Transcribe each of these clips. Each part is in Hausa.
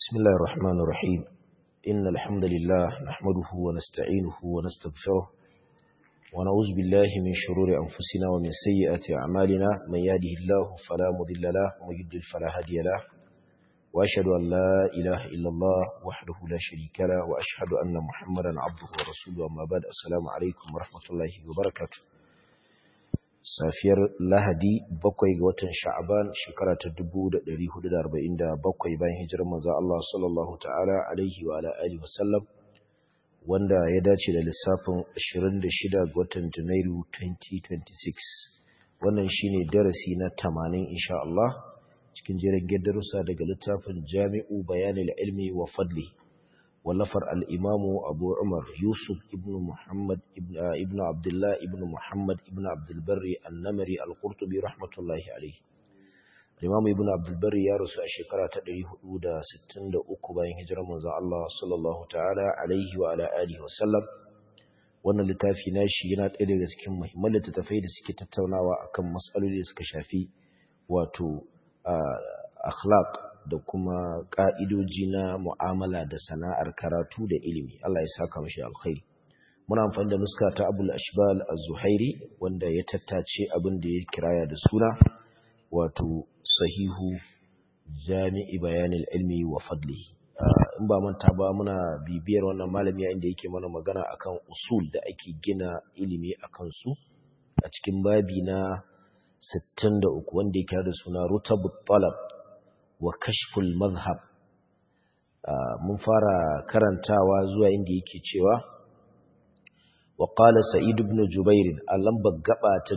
بسم الله الرحمن الرحيم إن الحمد لله نحمده ونستعينه ونستغفره ونعوذ بالله من شرور أنفسنا ومن سيئات أعمالنا من يهده الله فلا مضل له ومن يضلل فلا هادي له وأشهد أن لا إله إلا الله وحده لا شريك له وأشهد أن محمدا عبده ورسوله أما بعد السلام عليكم ورحمة الله وبركاته safiyar lahadi bakwai ga watan sha'aban shekara ta 1447 bayan hijirar manzo Allah sallallahu ta'ala alaihi wa alihi wasallam wanda ya dace da lissafin 26 ga watan janairu 2026 wannan shine darasi na 80 insha Allah cikin jerin darussa daga littafin Jami'u Bayanil Ilmi wa Fadli wallafar al-Imamu Abu Umar Yusuf ibn Muhammad ibn Abdullah ibn Muhammad ibn Abdul Barri An-Namri Al-Qurtubi rahmatullahi alayhi Imam Ibn Abdul Barri ya rasu a shekara ta 463 bayan hijirar manzon Allah sallallahu ta'ala alaihi wa ala alihi wa sallam wannan littafi nashi yana ɗaya daga cikin muhimman littattafai da suke tattaunawa akan matsaloli da suka shafi wato akhlaq da kuma ƙa'idoji na mu'amala da sana'ar karatu da ilimi Allah ya saka mashi alkhairi muna amfani da nuska ta abul ashbal az-zuhairi wanda ya tattace abin da ya kiraya da suna wato sahihu jami'i bayanil ilmi wa fadli in ba manta ba muna bibiyar wannan malami inda yake mana magana akan usul da ake gina ilimi akan su a cikin babi na 63 wanda yake da suna rutabut talab wa kashful mazhab mun fara karantawa zuwa inda yake cewa wa qala sa'id ibn jubair a lambar gaba ta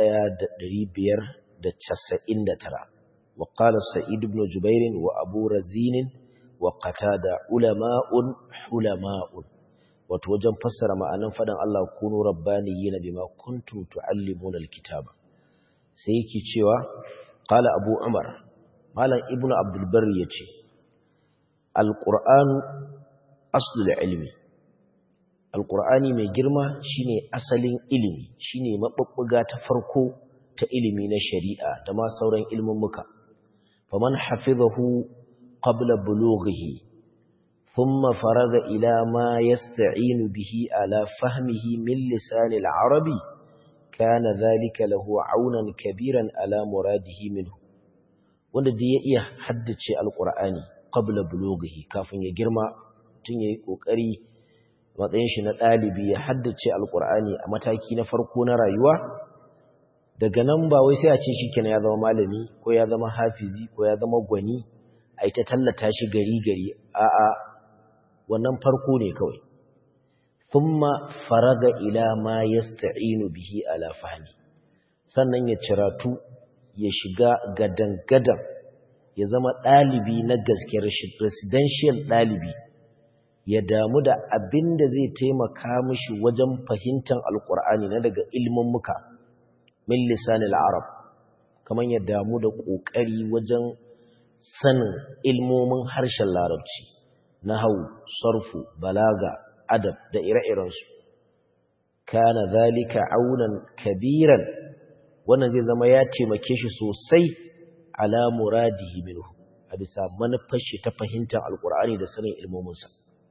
1599 wa qala sa'id ibn jubair wa abu razin wa qatada ulama'un hulama'un wato wajen fassara ma'anan fadan Allah kunu rabbaniyina bima kuntum tuallimuna alkitaba sai yake cewa qala abu umar malam ibnu abdulbari ya ce alƙur'anu aslul ilmi alƙur'ani mai girma shine asalin ilimi shine maɓuɓɓuga ta farko ta ilimi na shari'a da ma sauran ilmummuka faman hafizahu qabla bulughihi thumma faraga ila ma yasta'inu bihi ala fahmihi min lisanil arabi kana dhalika lahu aunan kabiran ala muradihi minhu wanda da ya iya haddace alkur'ani qabla bulughihi kafin ya girma tun yayi kokari matsayin shi na dalibi ya haddace alkur'ani a mataki na farko na rayuwa daga nan ba wai sai a ce shikenan ya zama malami ko ya zama hafizi ko ya zama gwani ai ta tallata shi gari gari a'a wannan farko ne kawai thumma faraga ila ma yasta'inu bihi ala fahmi sannan ya ciratu ya shiga gadan-gadan ya zama ɗalibi na gaske residential ɗalibi ya damu da abin da zai taimaka mishi wajen fahimtar alƙur'ani na daga ilmin muka min lisanil arab kamar ya damu da ƙoƙari wajen sanin ilmomin harshen larabci na hau sarfu balaga adab da ire-irensu kana zalika aunan kabiran wannan zai zama ya taimake shi sosai ala muradihi minhu a bisa manufar shi ta fahimtar alkur'ani da sanin ilmominsa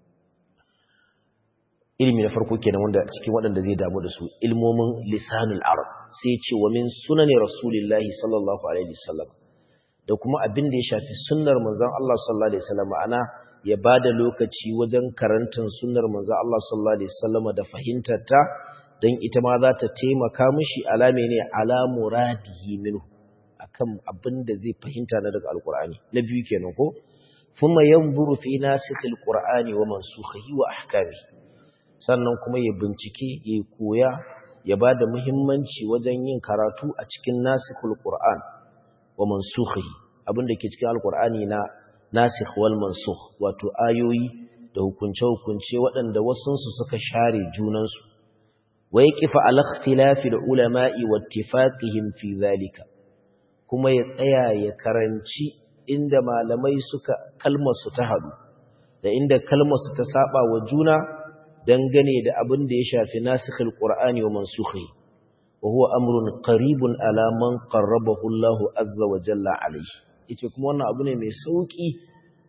ilimi na farko kenan wanda cikin waɗanda zai damu da su ilmomin lisanul arab sai ce wa min sunani rasulillahi sallallahu alaihi wasallam da kuma abin da ya shafi sunnar manzon Allah sallallahu alaihi wasallam ana ya bada lokaci wajen karantar sunnar manzon Allah sallallahu alaihi wasallam da fahimtar ta don ita ma za ta taimaka mishi alame ne ala muradihi minhu akan abin da zai fahimta na daga alkur'ani na biyu kenan ko thumma yanzuru fi nasikhil qur'ani wa mansukhihi wa ahkami sannan kuma ya bincike ya koya ya bada muhimmanci wajen yin karatu a cikin nasikhul qur'an wa mansukhihi abin da ke cikin alkur'ani na nasikh wal mansukh wato ayoyi da hukunce-hukunce waɗanda wasunsu suka share junansu ويقف على اختلاف العلماء واتفاقهم في ذلك kuma ya tsaya ya karanci inda malamai suka kalmar su ta hadu da inda kalmar su ta saba wa juna dangane da abin da ya shafi nasikhul qur'ani wa mansukhi wa huwa amrun qaribun ala man qarrabahu Allah azza wa jalla alayhi yace kuma wannan abu ne mai sauki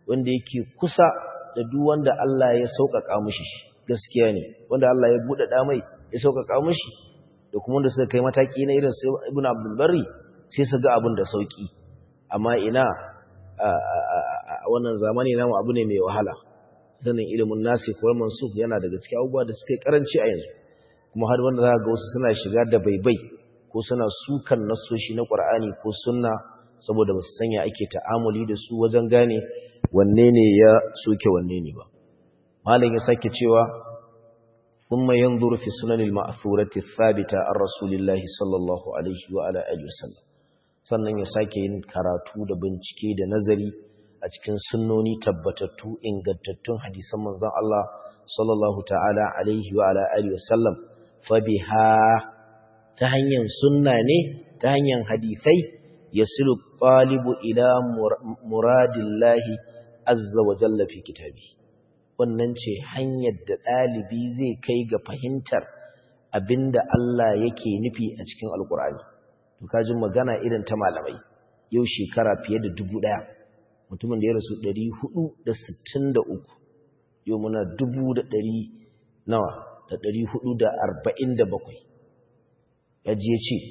wanda yake kusa da duk wanda Allah ya sauƙaƙa mishi gaskiya ne wanda Allah ya buɗe mai ya sauƙaƙa mishi da kuma wanda suka kai mataki na irin su Ibn Abdul Barri sai su ga abin da sauki amma ina a wannan zamani namu abu ne mai wahala sanin ilimin nasi ko mansukh yana daga cikin abubuwa da suka karanci a yanzu kuma har wanda za ga wasu suna shiga da baibai ko suna sukan nasoshi na Qur'ani ko sunna saboda ba su sanya ake ta'amuli da su wajen gane wanne ne ya soke wanne ne ba malam ya sake cewa thumma yanzuru fi sunanil ma'thurati thabita ar rasulillahi sallallahu alaihi wa ala alihi wasallam sannan ya sake yin karatu da bincike da nazari a cikin sunnoni tabbatattu ingantattun hadisan manzon Allah sallallahu ta'ala alaihi wa ala alihi wasallam fa biha ta hanyar sunna ne ta hanyar hadisai yasilu talibu ila muradillahi azza wa jalla fi kitabi wannan ce hanyar da ɗalibi zai kai ga fahimtar abinda Allah yake nufi a cikin alkur'ani to kaji magana irin ta malamai yau shekara fiye da dubu ɗaya mutumin da ya rasu ɗari hudu da sittin da uku yau muna dubu da ɗari nawa da ɗari hudu da arba'in da bakwai ya ji ya ce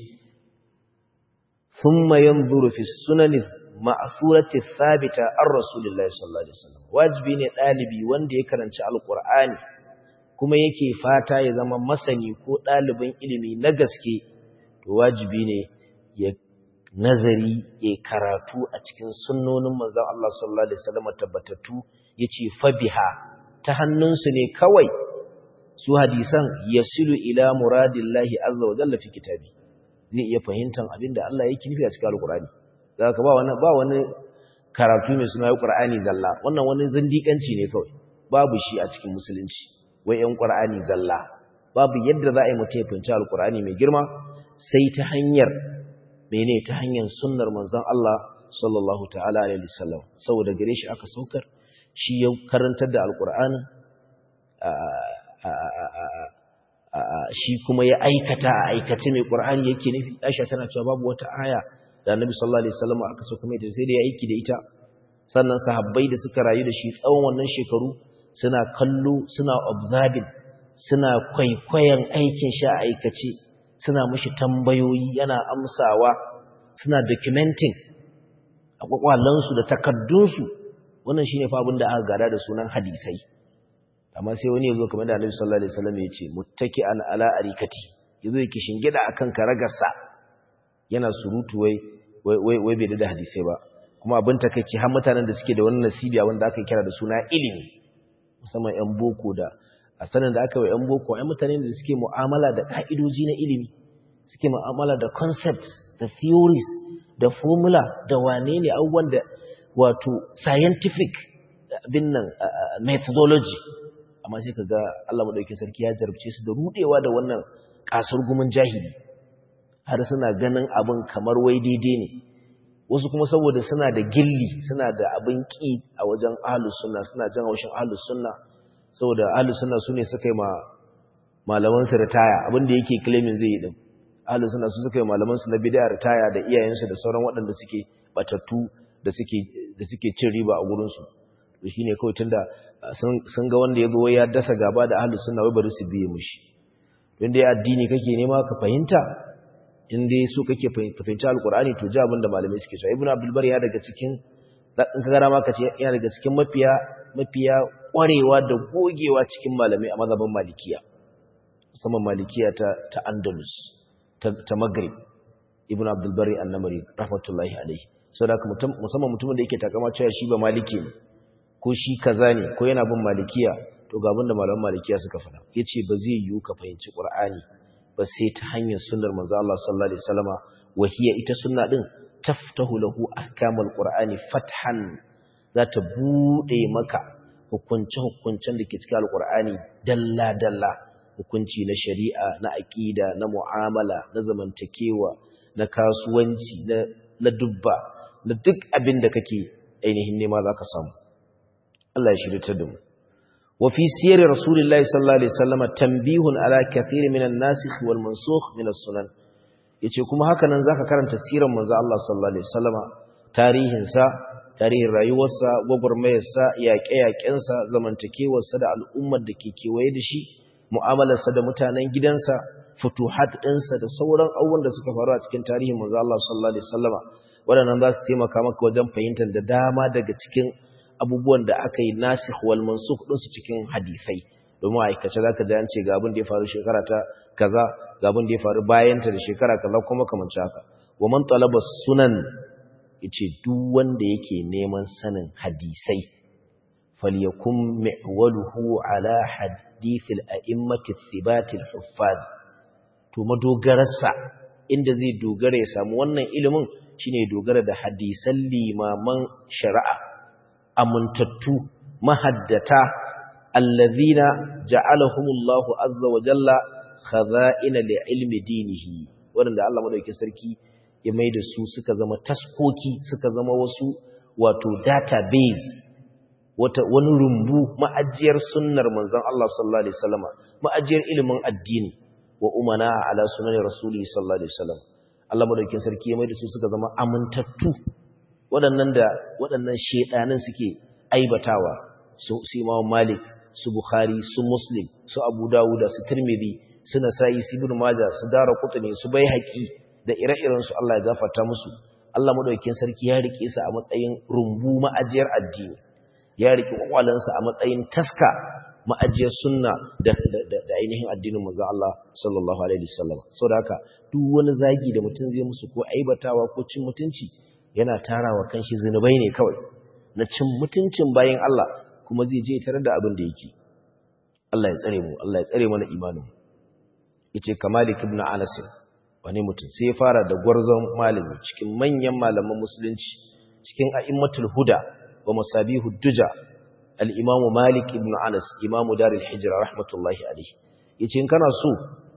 ثم ينظر في السنن المأثورة الثابتة عن رسول الله صلى الله عليه وسلم واجبي ne dalibi wanda ya karanci alqur'ani kuma yake fata ya zama masani ko dalibin ilimi na gaske to wajibi ne ya nazari ya karatu a cikin sunnonin manzon Allah sallallahu alaihi wasallam tabbatattu yace fabiha ta hannunsu ne kawai su hadisan yasilu ila muradillahi azza wa jalla fi kitabi zai iya fahimtar abin da Allah yake nufi a cikin Alƙur'ani za ka ba wani ba wani karatu mai suna Alƙur'ani zalla wannan wani zindiƙanci ne kawai babu shi a cikin musulunci wai ƴan Qur'ani zalla babu yadda za a yi mutum ya fahimci Alƙur'ani mai girma sai ta hanyar mene ta hanyar sunnar manzon Allah sallallahu ta'ala alaihi wasallam saboda gare shi aka saukar shi ya karantar da Alƙur'anin shi kuma ya aikata a aikace mai ƙur'ani yake nufi aisha tana cewa babu wata aya da annabi sallallahu alaihi wasallam aka so kuma ita sai da ya aiki da ita sannan sahabbai da suka rayu da shi tsawon wannan shekaru suna kallo suna observing suna kwaikwayon aikin shi a aikace suna mishi tambayoyi yana amsawa suna documenting a kwakwalansu da takaddunsu wannan shine fa abin da aka gada da sunan hadisai amma sai wani yazo kamar da Annabi sallallahu alaihi wasallam ya ce muttaki'an ala arikati yazo yake shingida akan karagarsa yana surutu wai wai wai bai da hadisi ba kuma abin takeici har mutanen da suke da wannan nasibi wanda aka kira da suna ilimi musamman yan boko da a sanin da aka yi yan boko ai mutanen da suke mu'amala da ka'idoji na ilimi suke mu'amala da concepts da theories da formula da wane ne abubuwan da wato scientific abin nan methodology amma sai ka ga Allah maɗauki sarki ya jarabce su da rudewa da wannan ƙasar gumin jahili har suna ganin abin kamar wai daidai ne wasu kuma saboda suna da gilli suna da abin ƙi a wajen ahlus sunna suna jan haushin ahlus sunna saboda ahlus sunna sune suka yi ma malaman su ritaya abin da yake claiming zai yi din ahlus sunna su suka yi malaman su na bid'a ritaya da iyayensu da sauran waɗanda suke batattu da suke da suke cin riba a gurin su to shine kawai tunda sun ga wanda ya zo ya dasa gaba da ahlus sunna wai bari su biye mushi don dai addini kake nema ka fahimta in dai so kake fahimci alqur'ani to ji abin da malamai suke cewa ibnu abdul bar ya daga cikin in ka gara ma ka ce yana daga cikin mafiya mafiya kwarewa da gogewa cikin malamai a mazhabin malikiya musamman malikiya ta ta andalus ta, ta maghrib ibnu abdul bari annamari rahmatullahi alaihi saboda musamman mutumin da yake takama cewa shi ba maliki ne ko shi kaza ne ko yana bin malikiya to ga abinda malaman malikiya suka faɗa yace ba zai yiwu ka fahimci qur'ani ba sai ta hanyar sunnar manzo Allah sallallahu alaihi wasallama wahiya ita sunna din taftahu lahu ahkamul qur'ani fathan za ta bude maka hukunce hukuncen da ke cikin alqur'ani dalla dalla hukunci na shari'a na aqida na mu'amala na zamantakewa na kasuwanci na na dubba na duk abin da kake ainihin nema zaka samu Allah ya shirya da mu wa fi sirri rasulillahi sallallahu alaihi wasallam tanbihun ala kathir min an-nasikh wal mansukh min as-sunan yace kuma haka nan zaka karanta sirar manzo Allah sallallahu alaihi wasallama tarihin sa tarihin rayuwarsa gwagwarmayarsa yaƙe-yaƙensa zamantakewarsa da al'ummar da ke kewaye da shi mu'amalarsa da mutanen gidansa futuhat ɗinsa da sauran abubuwan da suka faru a cikin tarihin manzo Allah sallallahu alaihi wasallama waɗannan za su taimaka maka wajen fahimtar da dama daga cikin abubuwan da aka yi nasikh wal mansukh din su cikin hadisai domin aikace zaka ji an ce ga abin da ya faru shekara ta kaza ga abin da ya faru bayan ta da shekara kaza kuma kamar haka wa man talaba sunan yace duk wanda yake neman sanin hadisai falyakum mi'waluhu ala hadithil a'immati thibatil huffaz to madogararsa inda zai dogara ya samu wannan ilimin shine dogara da hadisan limaman shari'a amintattu mahaddata allazina ja'alahumullahu azza wa jalla khaza'ina li ilmi dinihi wanda Allah madaukakin sarki ya maida su suka zama taskoki suka zama wasu wato database wata wani rumbu ma'ajiyar sunnar manzon Allah sallallahu alaihi wasallama ma'ajiyar ilimin addini wa umana ala sunan rasuli sallallahu alaihi wasallam Allah madaukakin sarki ya maida su suka zama amintattu waɗannan da waɗannan shedanin suke aibatawa su Imam Malik su Bukhari su Muslim su Abu Dawud su Tirmidhi su Nasa'i su Ibn Majah su Daraqutni su Baihaqi da ire-iren su Allah ya gafarta musu Allah madaukakin sarki ya rike su a matsayin rumbu ma'ajiyar addini ya rike kwakwalansa a matsayin taska ma'ajiyar sunna da da ainihin addinin manzo Allah sallallahu alaihi wasallam saboda haka duk wani zagi da mutum zai musu ko aibatawa ko cin mutunci yana tarawa kanshi zinubai ne kawai na cin mutuncin bayan Allah kuma zai je tare da abin da yake Allah ya tsare mu Allah ya tsare mana imanin yace kamalik ibn anas wani mutum sai ya fara da gwarzon malami cikin manyan malaman musulunci cikin a'immatul huda wa masabihud duja al-imam malik ibn anas imamu darul hijra rahmatullahi alayhi yace in kana so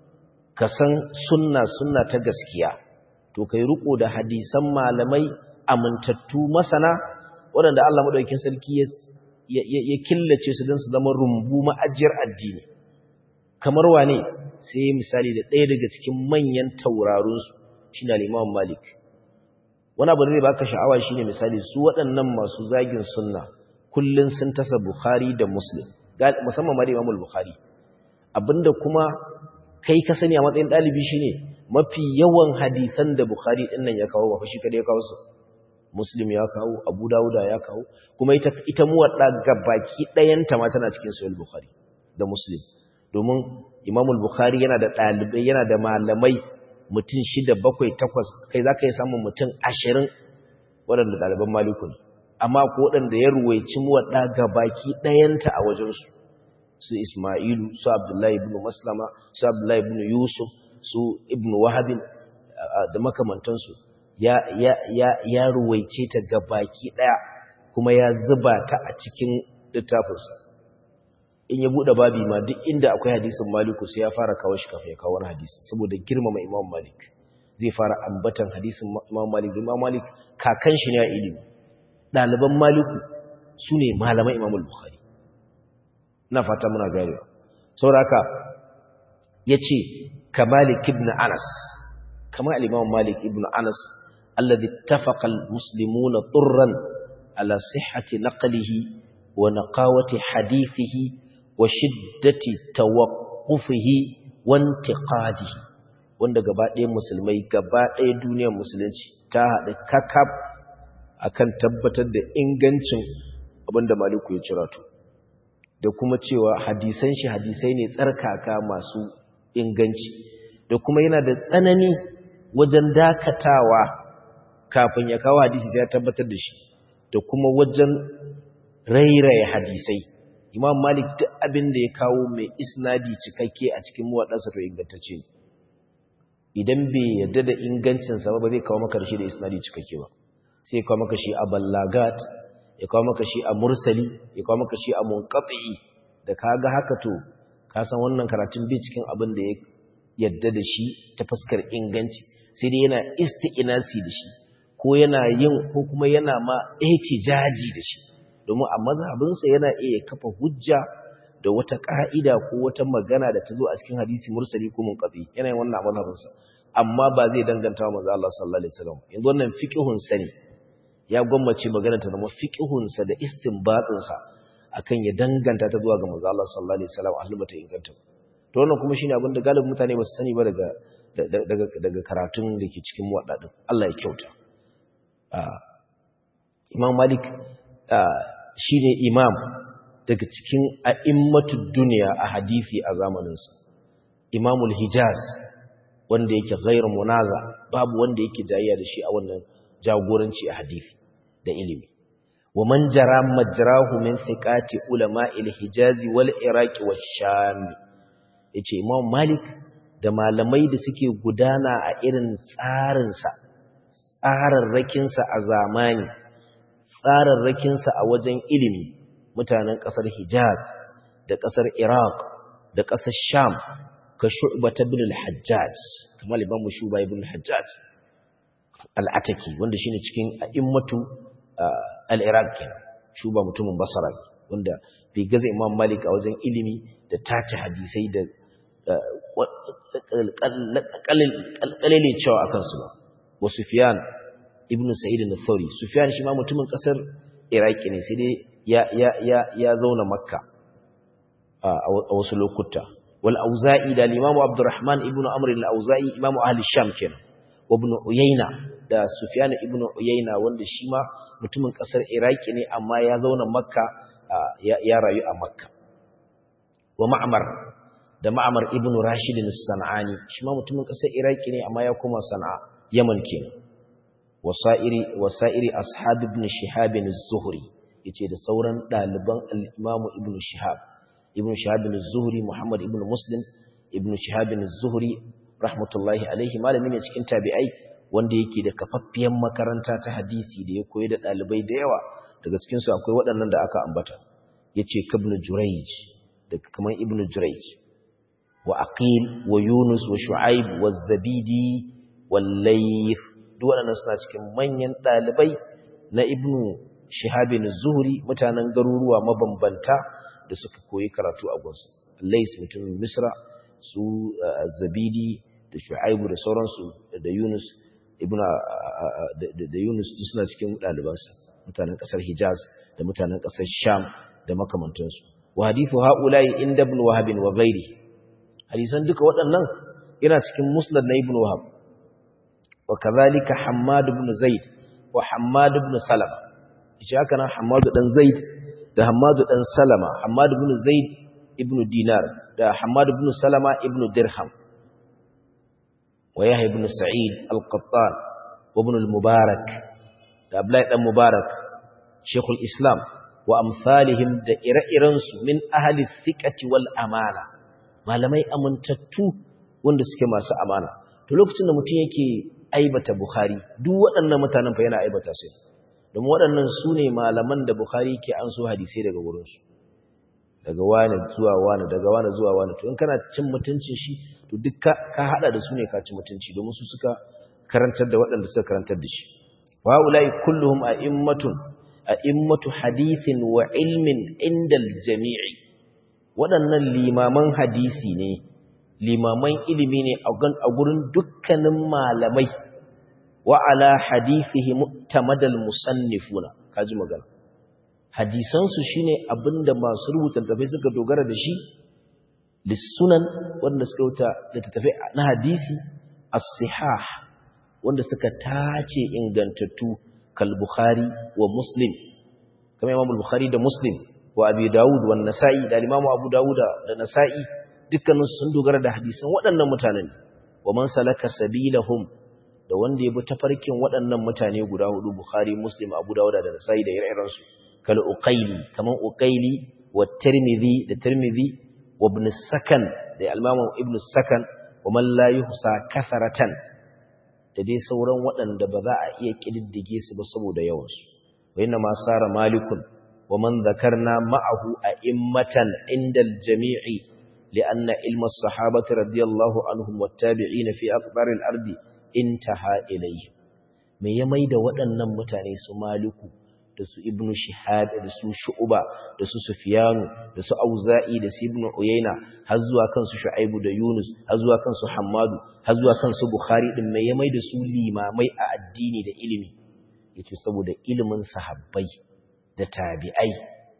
ka san sunna sunna ta gaskiya to kai riko da hadisan malamai amintattu masana waɗanda Allah madaukakin sarki ya ya killace su don su zama rumbu ma'ajiyar addini kamar wane sai misali da ɗaya daga cikin manyan taurarunsu shi na liman malik wani abu da zai baka sha'awa shi ne misali su waɗannan masu zagin sunna kullum sun tasa bukhari da muslim musamman ma da imamul bukhari abinda kuma kai ka sani a matsayin ɗalibi shi ne mafi yawan hadisan da bukhari ɗin nan ya kawo ba shi kada ya kawo su muslim ya kawo abu dawuda ya kawo kuma ita ita muwadda gabaki ɗayanta ma tana cikin sahih bukhari da muslim domin imamul bukhari yana da ɗalibai yana da malamai mutum shida bakwai takwas kai za ka yi samun mutum ashirin waɗanda ɗaliban maliku ne amma ko waɗanda ya ruwaici muwaɗa ga baki ɗayanta a wajensu su ismailu su abdullahi ibn maslama su abdullahi ibn yusuf su ibn wahabin da makamantansu ya, ya, ya, ya ruwaice ta ga baki ɗaya kuma ya zuba ta a cikin littafinsa in ya bude babi ma duk inda akwai hadisin maliku sai ya fara kawo shi kafin ya kawo wani hadisi saboda girmama imam malik zai fara ambatan hadisin imam malik imam malik kakan shi ne a ilimi ɗaliban maliku su ne malaman imam bukhari na fata muna garewa sauraka ya ce ka malik ibn anas kama al'imam malik ibn anas alladhi tafaqa al-muslimuna turran ala sihhati naqlihi wa naqawati hadithihi wa shiddati tawaqqufihi wa intiqadihi wanda gaba ɗaya musulmai gaba ɗaya duniyar musulunci ta haɗa kakab akan tabbatar da ingancin abinda maliku ya cira to da kuma cewa hadisan shi hadisai ne tsarkaka masu inganci da kuma yana da tsanani wajen dakatawa kafin ya kawo hadisi sai ya tabbatar da shi da kuma wajen rairaye hadisai imam malik duk abin da ya kawo mai isnadi cikakke a cikin muwaɗansa to ingantacce ne idan bai yadda da ingancinsa ba ba zai kawo maka shi da isnadi cikakke ba sai ya kawo maka shi a ballagat ya kawo maka shi a mursali ya kawo maka shi a munqati da kaga haka to ka san wannan karatun bai cikin abin da ya yadda da shi ta fuskar inganci sai dai yana isti'nasi da shi ko yana yin ko kuma yana ma ihtijaji da shi domin a mazhabinsa yana iya kafa hujja da wata ka'ida ko wata magana da ta zo a cikin hadisi mursali ko munqati yana yin wannan a mazhabinsa amma ba zai danganta wa manzo Allah sallallahu alaihi wasallam yanzu wannan fiqhun sani ya gwammace magana ta zama fiqhunsa da istinbatinsa akan ya danganta ta zuwa ga manzo Allah sallallahu alaihi wasallam ahli bata inganta to wannan kuma shine abin da galibin mutane ba su sani ba daga daga daga karatun da ke cikin muwadda din Allah ya kyauta Imam Malik shine imam daga cikin a'immatud duniya a hadisi a zamaninsa Imamul Hijaz wanda yake ghairu munaza babu wanda yake jayayya da shi a wannan jagoranci a hadisi da ilimi wa man jara majrahu min thiqati ulama'il hijazi wal iraqi wash sham yace imam malik da malamai da suke gudana a irin tsarin sa tsararrakin sa a zamani tsararrakin sa a wajen ilimi mutanen kasar hijaz da kasar iraq da kasar sham ka shu'bah ibn al-hajjaj kamar imam shuba ibn al-hajjaj al-ataki wanda shine cikin a'immatu al-iraq kenan shuba mutumin basra wanda bai gaza imam malik a wajen ilimi da tace hadisai da kalilin cewa akan su ba wa sufyan ibn sa'id al-thawri sufyan shi ma mutumin kasar iraki ne sai dai ya ya ya ya zauna makka a wasu lokuta wal auza'i da al-imam abdurrahman ibn amr al-auza'i imam ahli sham kenan wa ibn uyayna da sufyan ibn uyayna wanda shi ma mutumin kasar iraki ne amma ya zauna makka ya rayu a makka wa ma'mar da ma'mar ibn rashid as-sanani shi ma mutumin kasar iraki ne amma ya koma sana'a yaman kenan wasa'iri wasa'iri ashab ibn shihab az-zuhri yace da sauran daliban al-imam ibn shihab ibn shihab az-zuhri muhammad ibn muslim ibn shihab az-zuhri rahmatullahi alaihi malami ne cikin tabi'ai wanda yake da kafaffiyan makaranta ta hadisi da ya koyi da dalibai da yawa daga cikin su akwai waɗannan da aka ambata yace ibn jurayj da kaman ibn jurayj wa aqil wa yunus wa shu'aib wa zabidi wal layth duk waɗannan suna cikin manyan dalibai na ibn shihab az-zuhri mutanen garuruwa mabambanta da suka koyi karatu a gunsa layth mutumin misra su zabidi da shu'aibu da sauransu da yunus ibna da yunus suna cikin ɗalibansa mutanen ƙasar hijaz da mutanen ƙasar sham da makamantansu wa hadithu haula'i inda ibn wahab wa ghairi hadisan duka waɗannan yana cikin musnad na ibn wahab wa kadhalika hammad ibn zaid wa hammad ibn salama shi haka nan hammad dan zaid da hammad dan salama hammad ibn zaid ibn dinar da hammad ibn salama ibn dirham ويحيى بن سعيد القطان وابن المبارك أبلاء المبارك شيخ الإسلام وأمثالهم دائرة من أهل الثقة والأمانة ما لم يأمنتتو wanda suke masu amana to lokacin da mutum yake aibata Bukhari duk waɗannan mutanen fa yana aibata su don waɗannan su ne malaman da Bukhari ke an so hadisai daga wurinsu daga wani zuwa wani daga wani zuwa wani to in kana cin mutuncin shi to duk ka hada da su ne ka ci mutunci domin su suka karantar da waɗanda suka karantar da shi wa ulai kulluhum a'immatun a'immatu hadithin wa ilmin indal jami'i waɗannan limaman hadisi ne limaman ilimi ne a gurin dukkanin malamai wa ala hadithihi mu'tamadal musannifuna kaji magana hadisansu shine abinda masu rubuta tafai suka dogara da shi lissunan wanda suka wuta littattafai na hadisi as-sihah wanda suka tace ingantattu kal bukhari wa muslim kamar imam bukhari da muslim wa abi daud wa nasa'i da imam abu dauda da nasa'i dukkanin sun dogara da hadisan waɗannan mutanen wa man salaka sabilahum da wanda ya bi tafarkin waɗannan mutane guda hudu bukhari muslim abu dauda da nasa'i da ire-irensu kal uqayli kaman uqayli wa tirmidhi da tirmidhi وابن السكن da almamu ibn sakan wa man la yuhsa kasaratan da dai sauran waɗanda ba za a iya kididdige su ba saboda yawan su wa inna ma sara malikun wa man dhakarna ma'ahu a'immatan inda al-jami'i li'anna ilma as-sahabati radiyallahu anhum wat-tabi'in fi aqbar al-ardi intaha ilayhi me ya maida waɗannan mutane su maliku da su ibnu shihab da su shu'ba da su sufyanu da su auza'i da su ibnu uyayna har zuwa kansu shu'aibu da yunus har zuwa kansu hammadu har zuwa kansu bukhari din mai ya maida su limamai a addini da ilimi yace saboda ilimin sahabbai da tabi'ai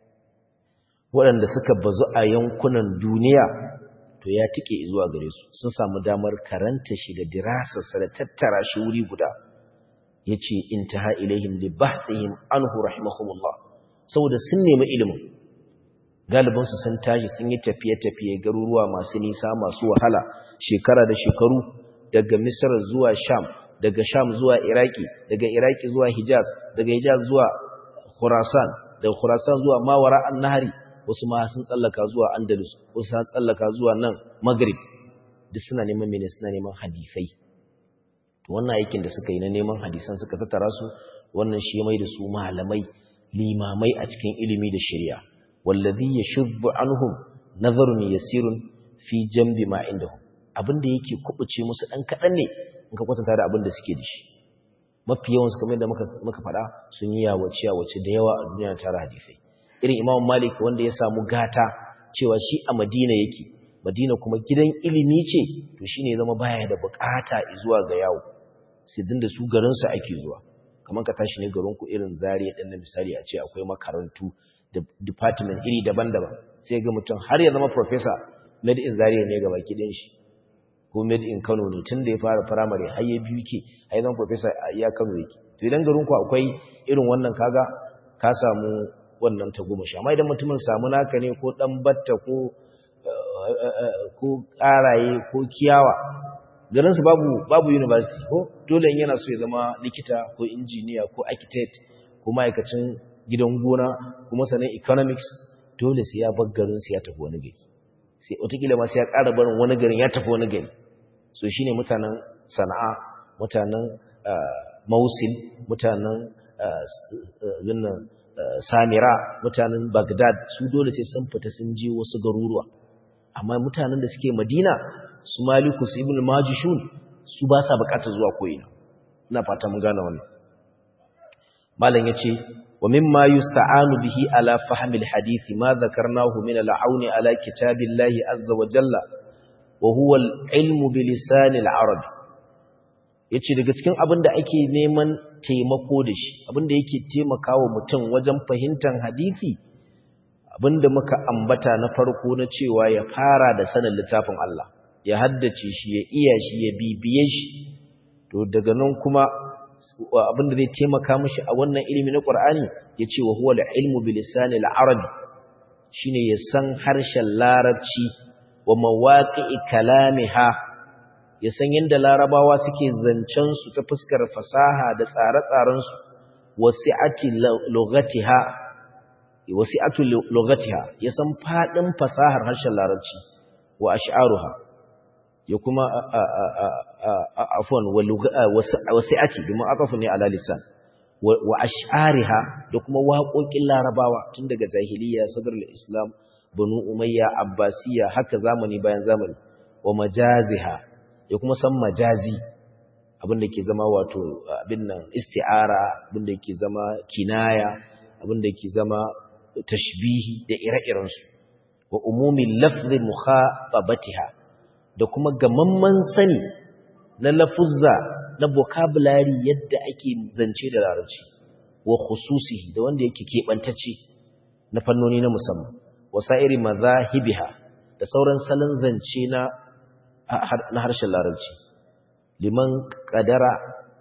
waɗanda suka bazu a yankunan duniya to ya tike zuwa gare su sun samu damar karanta shi da dirasarsa da tattara shi wuri guda yace intaha ilaihim li bahthihim anhu rahimahumullah saboda sun nemi ilimin galibin su sun tashi sun yi tafiye-tafiye garuruwa masu nisa masu wahala shekara da shekaru daga Misr zuwa Sham daga Sham zuwa Iraki daga Iraki zuwa Hijaz daga Hijaz zuwa Khurasan daga Khurasan zuwa Mawara an-Nahri wasu ma sun tsallaka zuwa Andalus wasu sun tsallaka zuwa nan Maghrib duk suna neman mene suna neman hadisai to wannan aikin da suka yi na neman hadisan suka tattara su wannan shi mai da su malamai limamai a cikin ilimi da shari'a wallazi yashuddu anhum nazarun yasirun fi jambi ma indahum abinda yake kubuce musu dan kadan ne in ka kwatanta da abinda suke da shi mafi yawan su kamar da muka muka fada sun yi yawace yawace da yawa a duniya tare hadisai irin Imam Malik wanda ya samu gata cewa shi a Madina yake Madina kuma gidan ilimi ce to shine zama baya da bukata zuwa ga yawo sai dinda su garin su ake zuwa kamar ka tashi ne garin ku irin Zaria din na misali a ce akwai makarantu da department iri daban-daban sai ga mutum har ya zama professor made in Zaria ne gaba kidin shi ko made in Kano ne tun da ya fara primary har ya biyu ke har ya zama professor a iya Kano yake to idan garin ku akwai irin wannan kaga ka samu wannan ta goma sha amma idan mutumin samu naka ne ko dan batta ko ko karaye ko kiyawa garin su babu babu university ko dole in yana so ya zama likita ko engineer ko architect ko ma'aikacin gidan gona kuma sanin economics dole sai ya bar garin su ya tafi wani gari sai wataƙila ma sai ya ƙara barin wani garin ya tafi wani gari so shine mutanen sana'a mutanen mausil mutanen zinnan samira mutanen bagdad su dole sai sun fita sun je wasu garuruwa amma mutanen da suke madina su maliku su ibn majishun su ba sa bukatar zuwa ko'ina ina fata mun gane wannan malam yace wa mimma yusta'anu bihi ala fahmi alhadith ma dhakarnahu min al'auni ala kitabillahi azza wa jalla wa huwa al-ilmu bi lisan al-arab yace daga cikin abin da ake neman taimako da shi abin da yake taimakawa mutum wajen fahimtar hadisi abin da muka ambata na farko na cewa ya fara da sanin littafin Allah ya haddace shi ya iya shi ya bibiye shi to daga nan kuma abin da zai taimaka mishi a wannan ilimi na Qur'ani yace wa huwa al-ilmu bi lisan al-arabi shine ya san harshen larabci wa mawaqi'i kalamiha ya san yadda larabawa suke zancen su ta fuskar fasaha da tsare-tsaren su wasi'ati lughatiha wasi'atu lughatiha ya san fadin fasahar harshen larabci wa ash'aruha ya kuma afwan wasi'ati domin akafu ne ala lisan wa ash'ariha da kuma waƙoƙin larabawa tun daga jahiliya sadrul islam banu umayya abbasiya haka zamani bayan zamani wa majaziha ya kuma san majazi abinda ke zama wato abin nan isti'ara abinda ke zama kinaya abinda ke zama tashbihi da ire-irensu wa umumi lafzi mukhatabatiha da kuma gamamman sani na lafuzza na vocabulary yadda ake zance da larabci wa khususihi da wanda yake keɓantacce na fannoni na musamman wasa'iri mazahibiha da sauran salon zance na na harshen larabci liman kadara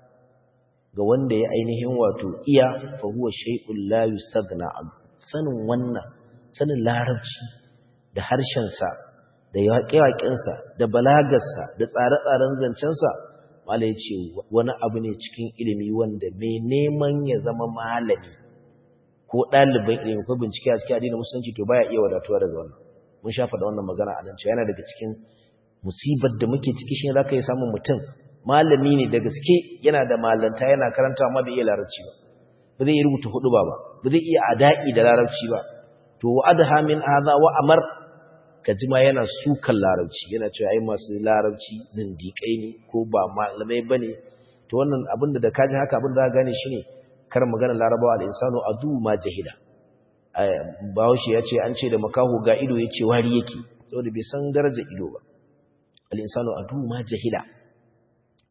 ga wanda ya ainihin wato iya fa huwa shay'un la yustaghna an sanin wannan sanin larabci da harshen sa da yaƙe-yaƙensa da balagarsa da tsare-tsaren zancensa mala ya ce wani abu ne cikin ilimi wanda mai neman ya zama malami ko ɗaliban ilimi ko bincike a cikin addinin musulunci to baya iya wadatuwa daga wannan mun shafa da wannan magana a nan cewa yana daga cikin musibar da muke ciki shi za ka yi samun mutum malami ne da gaske yana da malanta yana karanta amma bai iya larabci ba ba zai iya rubuta hudu ba ba ba zai iya ada'i da larabci ba to wa adha min hadha wa amar kajima yana sukan larabci yana cewa ai masu larabci zindiƙai ne ko ba malamai bane to wannan abin da kaji haka abin da za gane shine kar magana larabawa al-insanu adu ma jahila bahaushe ya ce an ce da makaho ga ido ya ce wari yake saboda bai san darajar ido ba al-insanu adu ma jahila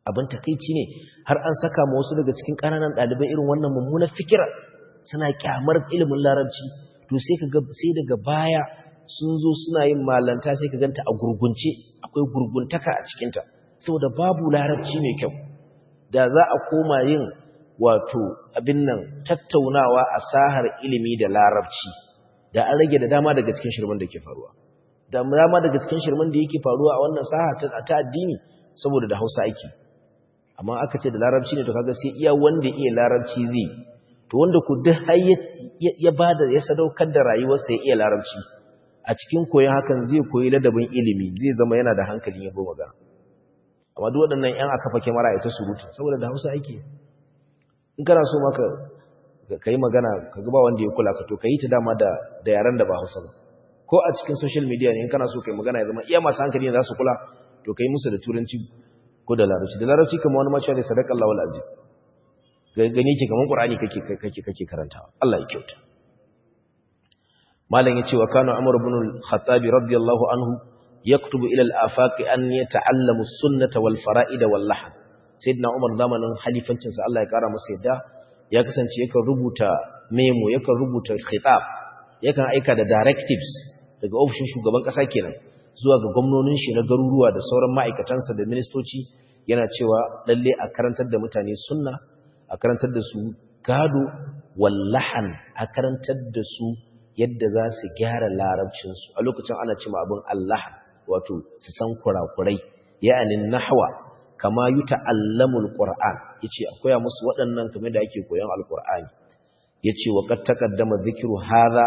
abin takeici ne har an saka ma wasu daga cikin ƙananan ɗalibai irin wannan mummunar fikira suna kyamar ilimin larabci to sai kaga sai daga baya sun zo suna yin malanta sai ka ganta a gurgunce akwai gurguntaka a cikinta saboda babu larabci mai kyau da za a koma yin wato abin nan tattaunawa a sahar ilimi da larabci da an rage da dama daga cikin shirman da ke faruwa da dama daga cikin shirman da yake faruwa a wannan saha ta addini saboda da hausa ake amma aka ce da larabci ne to kaga sai iya wanda iya larabci zai to wanda ku duk har ya bada ya sadaukar da rayuwarsa ya iya larabci a cikin koyon hakan zai koyi ladabin ilimi zai zama yana da hankalin yabo magana amma duk waɗannan ƴan aka fake mara ita surutu saboda da hausa ake in kana so maka ka yi magana ka ga ba wanda ya kula ka to ka yi ta dama da da yaran da ba hausa ba ko a cikin social media ne in kana so ka yi magana ya zama iya masu hankali ne za su kula to ka yi musu da turanci ko da larabci da larabci kamar wani macewa ne sadaka Allah wal azim gani ke kamar qur'ani kake kake kake karantawa Allah ya kyauta malam yace wa kana umar ibn al-khattab radiyallahu anhu yaktubu ila al-afaq an yata'allamu as-sunnata wal fara'id wal lahn sayyidina umar zamanin halifancin sa Allah ya kara masa yadda ya kasance yakan rubuta memo yakan rubuta khitab yakan aika da directives daga ofishin shugaban kasa kenan zuwa ga gwamnonin shi na garuruwa da sauran ma'aikatansa da ministoci yana cewa lalle a karantar da mutane sunna a karantar da su gado wallahan a karantar da su yadda za su gyara larabcinsu a lokacin ana cima abin Allah wato su san kurakurai ya'anin nahwa kama yi ta'allamul ƙura'an ya ce akwai musu waɗannan kamar da ake koyon alƙura'ani ya ce wa ƙar taƙaddama zikiru haza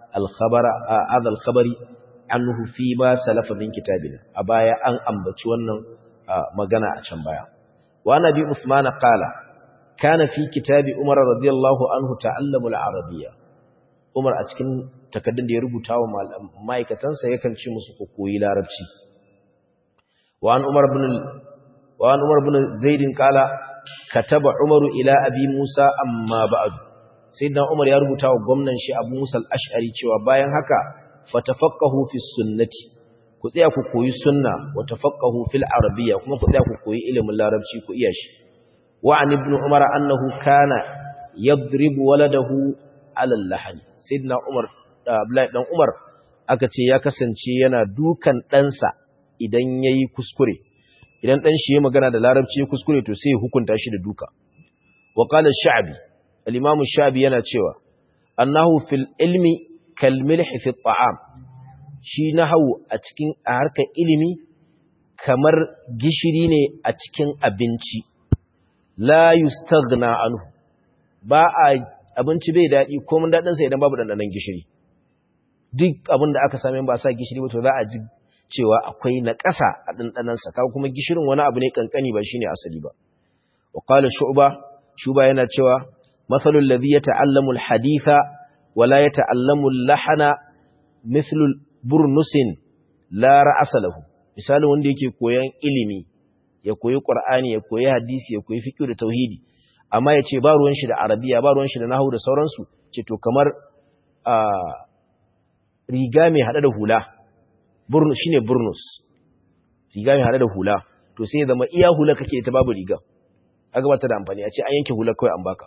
alkhabari an fi ba salafa min kitabina a baya an ambaci wannan magana a can baya wa nabi usman qala kana fi kitabi umar radiyallahu anhu ta'allamul arabiyya umar a cikin takaddun da ya rubuta wa ma'aikatansa yakan ce musu ku koyi larabci wa an umar ibn wa an umar ibn zaid qala kataba umar ila abi musa amma ba'd sayyidina umar ya rubuta wa gwamnan shi abu musa al-ash'ari cewa bayan haka fatafaqahu fi sunnati ku tsaya ku koyi sunna wa tafaqahu fil arabiyya kuma ku tsaya ku koyi ilimin larabci ku iya shi wa an ibn umar annahu kana yadribu waladahu ala al-lahani sayyidina umar abdullahi dan umar aka ce ya kasance yana dukan ɗansa idan yayi kuskure idan dan shi ya magana da larabci ya kuskure to sai ya hukunta shi da duka wa qala ash-sha'bi al-imam ash-sha'bi yana cewa annahu fil ilmi kal milh fi at-ta'am shi nahwu a cikin a harkar ilimi kamar gishiri ne a cikin abinci la yustaghna anhu ba a abinci bai daɗi ko mun daɗinsa idan babu ɗanɗanon gishiri duk abin da aka same ba sa gishiri ba to za a ji cewa akwai na ƙasa a ɗanɗanonsa kawo kuma gishirin wani abu ne ƙanƙani ba shine asali ba wa qala shu'ba shuba yana cewa mathalul ladhi yata'allamu al-haditha wa la yata'allamu al-lahana mithlu burnusin la ra'asa lahu misalin wanda yake koyan ilimi ya koyi qur'ani ya koyi hadisi ya koyi fiqh da tauhidi amma ya ce ba ruwan shi da arabiya ba ruwan shi da nahu da sauransu ce to kamar riga mai hada da hula shi ne burnus riga mai hada da hula to sai zama iya hula kake ta babu riga a gabata da amfani a ce an yanke hula kawai an baka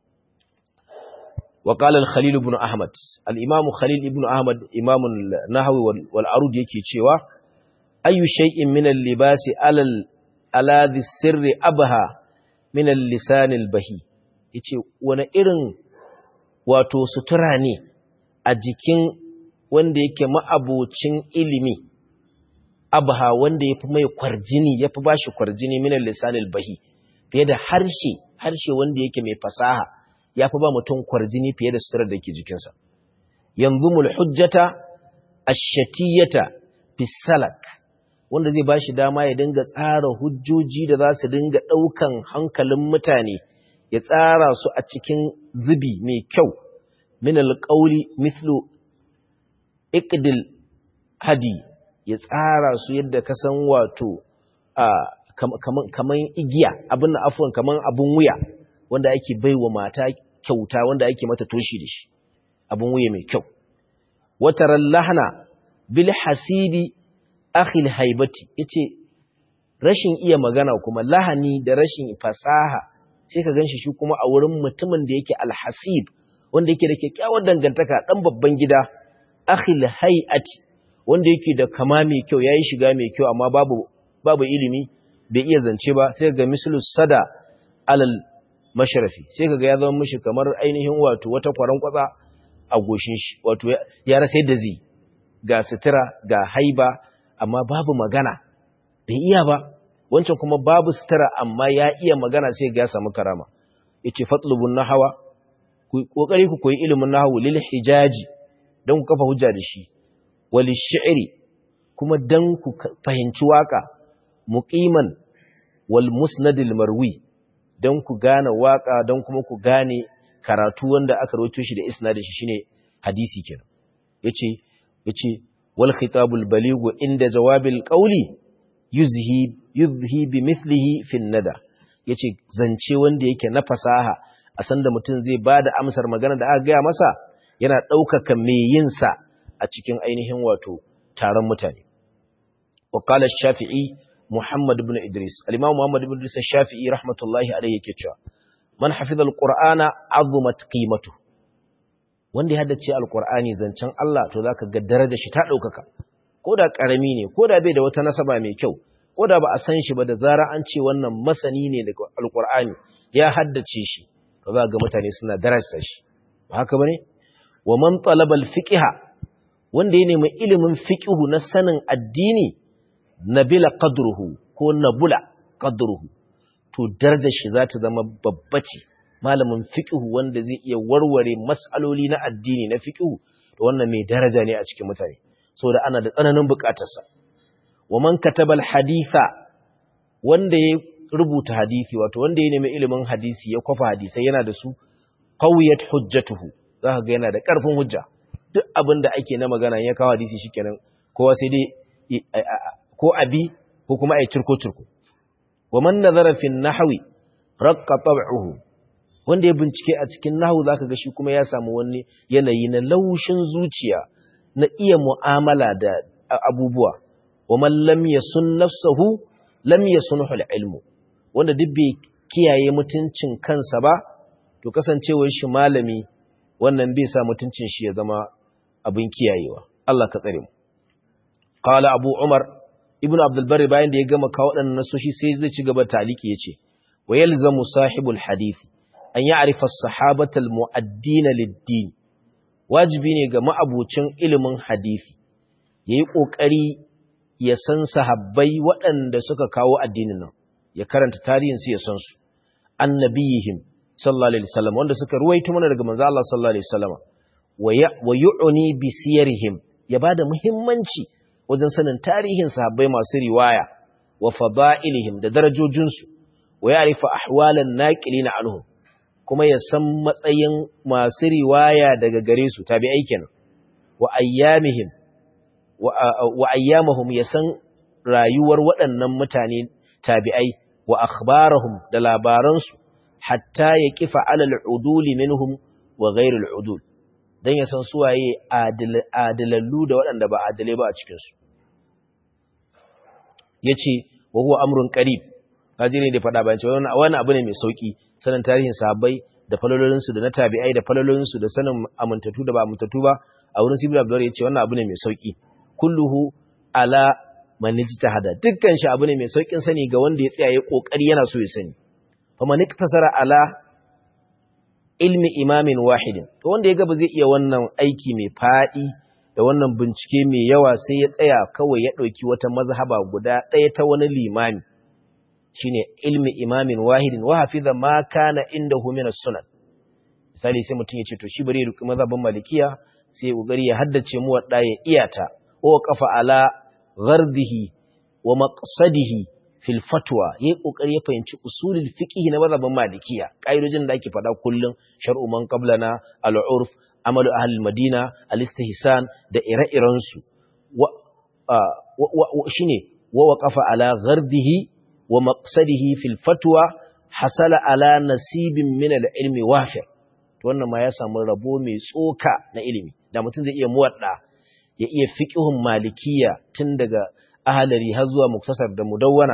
wa qala al-khalil ibn ahmad al-imam khalil ibn ahmad imam an-nahwi wal arud yake cewa ayu shay'in min al-libasi alal ala sirri abha min al-lisan al-bahi yace wani irin wato sutura ne a jikin wanda yake ma'abocin ilimi abha wanda yafi mai kwarjini yafi bashi kwarjini min al-lisan al-bahi fiye da harshe harshe wanda yake mai fasaha yafi ba mutum kwarjini fiye da suturar da ke jikinsa yanzumul hujjata ash-shatiyata fi salak wanda zai bashi dama ya dinga tsara hujjoji da za su dinga ɗaukan hankalin mutane ya tsara su a cikin zubi mai kyau min alƙauli mithlu iqdil hadi ya tsara su yadda ka san wato kaman igiya abin na afuwan kaman abun wuya wanda ake baiwa mata kyauta wanda ake mata toshi da shi abun wuya mai kyau wataran lahna bil hasidi akhil haibati yace rashin iya magana kuma lahani da rashin fasaha sai ka ganshi shi kuma a wurin mutumin da yake alhasib wanda yake da kyakkyawar dangantaka dan babban gida akhil hay'ati wanda yake da kama mai kyau yayi shiga mai kyau amma babu babu ilimi bai iya zance ba sai ga mislu sada alal mashrafi sai kaga ya zama mishi kamar ainihin wato wata kwaran kwatsa a goshin shi wato ya rasa yadda zai ga sutura ga haiba amma babu magana bai iya ba wancan kuma babu sutura amma ya iya magana sai ga ya samu karama yace fatlubun nahwa ku kokari ku koyi ilimin nahwu lil hijaji dan ku kafa hujja da shi wal shi'ri kuma dan ku fahimci waka muqiman wal musnadil marwi dan ku gane waka dan kuma ku gane karatu wanda aka rawaito shi da isnadin shi shine hadisi kenan yace yace wal khitabul balighu inda jawabil qawli yuzhi yuzhi bimithlihi fi nada yace zance wanda yake na fasaha a sanda mutum zai bada amsar magana da aka gaya masa yana ɗaukaka mai yin sa a cikin ainihin wato taron mutane wa qala shafi'i muhammad ibn idris al-imam muhammad ibn idris shafi'i rahmatullahi alayhi yake cewa man hafiza al-qur'ana azumat qimatuhu wanda ya haddace alkur'ani zancen Allah to zaka ga darajar shi ta daukaka koda karami ne koda bai da wata nasaba mai kyau koda ba a san shi ba da zara an ce wannan masani ne daga alkur'ani ya haddace shi to za ga mutane suna darajar shi ba haka bane wa man talaba alfiqha wanda ya nemi ilimin fiqhu na sanin addini nabila qadruhu ko nabula qadruhu to darajar shi za ta zama babba ce malamin fiqhu wanda zai iya warware mas'aloli na addini na fiqhu to wannan mai daraja ne a cikin mutane saboda ana da tsananin bukatarsa wa man kataba haditha wanda ya rubuta hadisi wato wanda ya nemi ilimin hadisi ya kwafa hadisai yana da su qawiyat hujjatuhu zaka ga yana da karfin hujja duk abin da ake na magana ya kawo hadisi shikenan kowa sai dai ko abi ko kuma ai turko turko wa man nazara fi nahwi raqqa tab'uhu wanda ya bincike a cikin nahu zaka ga shi kuma ya samu wani yanayi na laushin zuciya na iya mu'amala da abubuwa wa man lam yasun nafsuhu lam yasunhu al-ilmu wanda duk bai kiyaye mutuncin kansa ba to kasancewar shi malami wannan bai sa mutuncin shi ya zama abin kiyayewa Allah ka tsare mu qala abu umar ibnu abdul bari bayan da ya gama kawo wadannan nasoshi sai zai ci gaba taliki yace wa yalzamu sahibul hadisi an yi arifar sahabatal mu'addina liddini wajibi ne ga ma'abucin ilimin hadithi ya yi ƙoƙari ya san sahabbai waɗanda suka kawo addinin nan ya karanta tarihinsu ya san su annabiyihim sallallahu alaihi wasallam wanda suka ruwaito mana daga manzo Allah sallallahu alaihi wasallam wa yu'ni bi siyarihim ya bada muhimmanci wajen sanin tarihin sahabbai masu riwaya wa fada'ilihim da darajojinsu wa ya'rifu ahwalan naqilina anhum kuma ya san matsayin masu riwaya daga gare su tabi'ai kenan wa ayyamihim wa ayyamahum ya san rayuwar waɗannan mutane tabi'ai wa akhbarahum da labaransu hatta ya kifa alal uduli minhum wa ghairul udul dan ya san suwaye adilallu da waɗanda ba adilai ba a cikin su yace wa huwa amrun qarib kaji ne da faɗa bayan cewa wannan abu ne mai sauki sanin tarihin sahabbai da falalolinsu da na tabi'ai da falalolinsu da sanin amintattu da ba amintattu ba a wurin sibir abdur ya ce wannan abu ne mai sauki kulluhu ala man ijtahada dukkan shi abu ne mai saukin sani ga wanda ya tsaya ya kokari yana so ya sani fa man iktasara ala ilmi imamin wahidin to wanda ya ga ba zai iya wannan aiki mai fadi da wannan bincike mai yawa sai ya tsaya kawai ya dauki wata mazhaba guda ɗaya ta wani limami shine ilmi imamin wahidin wa hafiza ma kana indahu min as-sunan misali sai mutum ya ce to shi bari ya ruki mazhabin malikiya sai kokari ya haddace mu wadda ya iyata o kafa ala ghardihi wa maqsadihi fil fatwa yayi kokari ya fahimci usulul fiqh na mazhabin malikiya kaidojin da ake faɗa kullun shar'u man qablana al-urf amalu ahli madina al-istihsan da ire-iren su wa shine wa waqafa ala ghardihi wa maqsadihi fil fatwa hasala ala nasibin min al-ilmi wafi to wannan ma ya samu rabo mai tsoka na ilimi da mutum zai iya muwadda ya iya fiqhun malikiya tun daga ahalari har zuwa muktasar da mudawwana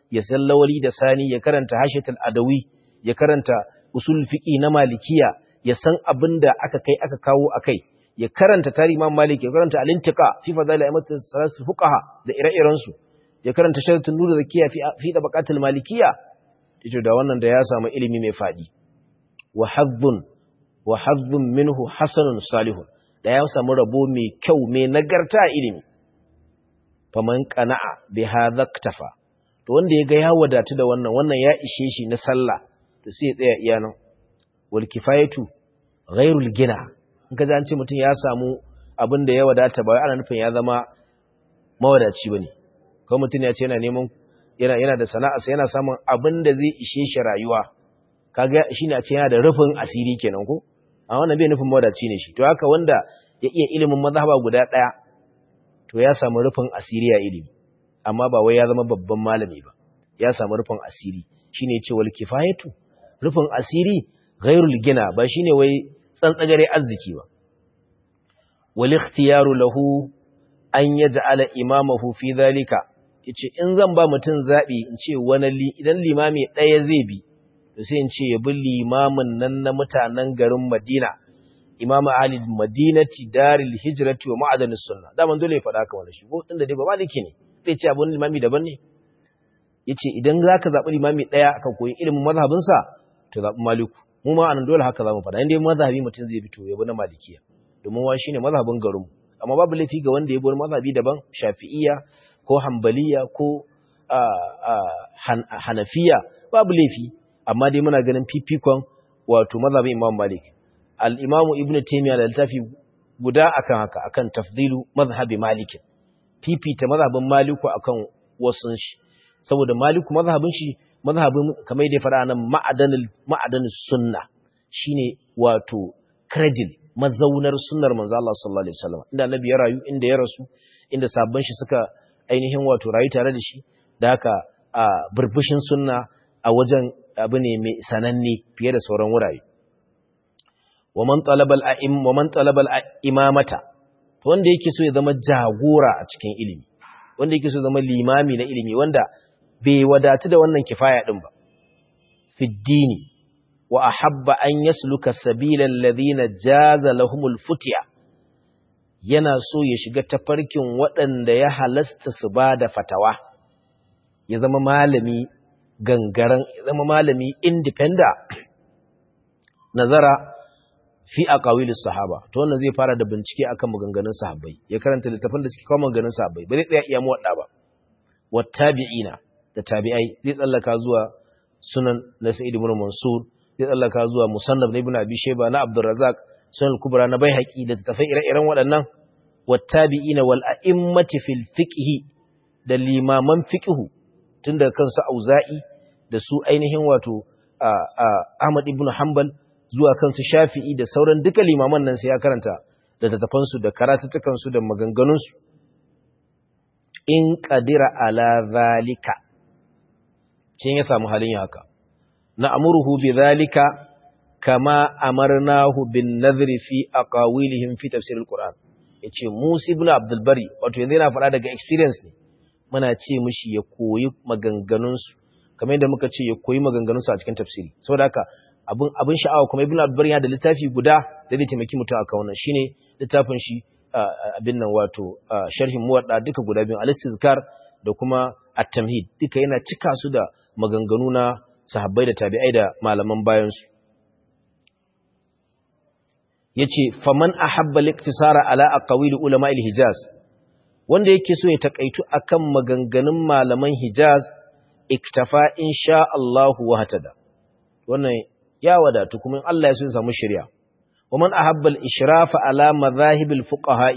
ya san lawali da sani ya karanta hashatul adawi ya karanta usul fiqi na malikiya ya san abin da aka kai aka kawo akai ya karanta tarihi imam malik ya karanta al-intiqa fi fadail a'immat salasul fuqaha da ire-iren su ya karanta sharatun nur zakiya fi fi tabaqatul malikiya yace da wannan da ya samu ilimi mai fadi wa hazzun wa hazzun minhu hasanun salihun da ya samu rabo mai kyau mai nagarta ilimi faman qana'a bi hadha iktafa to wanda ya ga ya wadatu da wannan wannan ya ishe shi na sallah to sai ya tsaya iya nan wal kifayatu ghairul gina in ka an ce mutum ya samu abin da ya wadata ba ana nufin ya zama mawadaci bane ko mutum ya ce yana neman yana yana da sana'a sai yana samun abin da zai ishe shi rayuwa kaga shine a ce yana da rufin asiri kenan ko a wannan bai nufin mawadaci ne shi to haka wanda ya iya ilimin mazhaba guda daya to ya samu rufin asiri a ilimi amma ba wai ya zama babban malami ba ya samu rufin asiri shine ya ce wal kifayatu rufin asiri ghairul gina ba shine wai tsantsagare arziki ba wal ikhtiyaru lahu an yaj'ala imamahu fi dhalika yace in zan ba mutun zabi in ce wani li idan limami daya zai bi to sai in ce ya bi limamin nan na mutanen garin Madina imam ali madinati daril hijrati wa ma'adan sunna da man dole ya faɗa ka wannan shi ko tunda dai ba maliki ne zai ce abun limami daban ne yace idan zaka zabi limami daya ka koyi ilimin mazhabin sa to zabi maliku mu ma anan dole haka zamu faɗa inda mazhabi mutum zai fito ya bi na malikiya domin wa shine mazhabin garin amma babu laifi ga wanda ya bi wani mazhabi daban shafi'iyya ko hanbaliya ko hanafiya babu laifi amma dai muna ganin fifikon wato mazhabin imam malik al-imam ibn taymiyyah da littafi guda akan haka akan tafdilu mazhabi malik fifita mazhabin maliku akan wasun shi saboda maliku mazhabin shi mazhabin kamar da ya fara nan ma'adanul ma'adanus sunna shine wato cradle mazaunar sunnar manzo Allah sallallahu alaihi wasallam inda annabi ya rayu inda ya rasu inda sabban shi suka ainihin wato rayu tare da shi da haka a burbushin sunna a wajen abu ne mai sananne fiye da sauran wurare wa man talaba al-a'im wa man talaba al-imamata wanda yake so ya zama jagora a cikin ilimi wanda yake so ya zama limami na ilimi wanda bai wadatu da wannan kifaya din ba fi dini wa ahabba an yasluka sabila alladhina jaza lahumul futiya yana so ya shiga tafarkin waɗanda ya halasta su ba da fatawa ya zama malami gangaren ya zama malami independent nazara fi aqawilis sahaba to wannan zai fara da bincike akan maganganun sahabbai ya karanta littafin da suke kawo maganganun sahabbai ba zai tsaya iya muwadda ba wattabi'ina da tabi'ai zai tsallaka zuwa sunan na Sa'id ibn Mansur zai tsallaka zuwa Musannaf na Ibn Abi Shayba na Abdurrazzaq sunan kubra na Baihaqi da tafai ire-iren waɗannan wattabi'ina wal a'immati fil fiqh da limaman fiqh tun daga kansu Auza'i da su ainihin wato Ahmad ibn Hanbal zuwa kansu Shafi'i da sauran duka limaman nan sai ya karanta da tattafansu da karatutukansu da maganganunsu in qadira ala zalika cin ya samu halin haka na amuruhu bi zalika kama amarnahu bin nadhri fi aqawilihim fi tafsir alquran yace Musa ibn Abdul Bari wato yanzu yana faɗa daga experience ne muna ce mishi ya koyi maganganunsu kamar yadda muka ce ya koyi maganganunsu a cikin tafsiri saboda haka abin abin sha'awa kuma ibn Abdul Bari yana da littafi guda da zai taimaki mutum akan wannan shine littafin shi abin nan wato sharhin muwadda duka guda biyu al-istizkar da kuma at-tamhid duka yana cika su da maganganu na sahabbai da tabi'ai da malaman bayan su yace faman ahabba al-iktisara ala aqawil ulama al-hijaz wanda yake so ya takaitu akan maganganun malaman hijaz iktafa insha Allah wa hatada wannan ya wadatu kuma in Allah ya so ya samu shari'a ومن أحب الإشراف على مذاهب الفقهاء